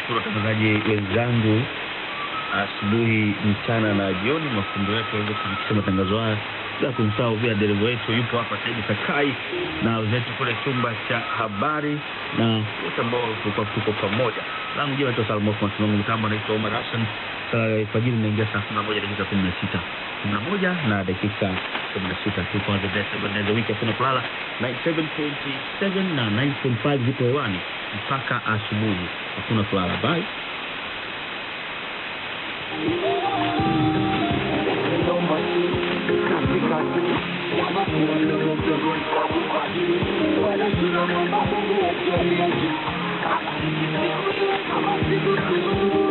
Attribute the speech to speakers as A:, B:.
A: Nawashukuru watangazaji wenzangu asubuhi, mchana na jioni, mafundo yetu waweze kufikisha matangazo haya, bila kumsahau pia dereva wetu yupo hapa Saidi Sakai na wenzetu kule chumba cha habari na wote ambao tulikuwa tuko pamoja. Langu jina naitwa Salmo Msimamo Mitambo, anaitwa Omar Hassan. Saa fajiri inaingia saa kumi na moja dakika kumi na sita kumi na moja na dakika kumi na sita tuko on the best seven days a week, hakuna kulala 97.7 na 9.5 zipo hewani mpaka asubuhi, hakuna kulala. Bye.
B: Thank you.